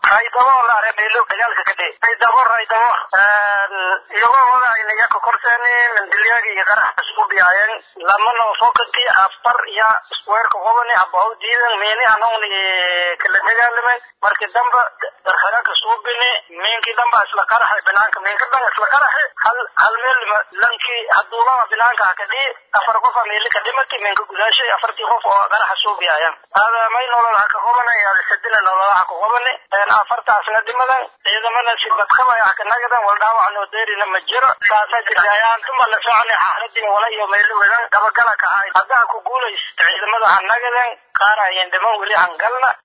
raydabo la aremeelo dagaalka ka dhee raydabo raydabo iyagoo wadayna yaka korseeni mandilyaagi iyo qaraxa isku dhiyaayeen lamana fokati afar iyo iskuweerka hubani abahu diidan meeni anogni kala dagaalamay markii damba darxaraaka suubini miinkii damba isla qaraxay binaanka miinka dhan isla qaraxay hal hal meel lankii haduulama binaanka ha ka dhii afar qof meeli ka dhimatay miinka gudaashay afartii qof oo qaraxa suubiyaayaan hada may nolol ha ka hubana sadina nolol ha ka hubani afartaasna dhimadan ciidamana si badqabay ha ka nagadan wal dhaawac noo deerina ma jiro saasa jirta ayaan tuma la soconay xaaladii wala iyo meelo wadan gabagala ka ahay haddaa ku guulaysa ciidamada ha nagadan qaar ayaan dhiman weli han galna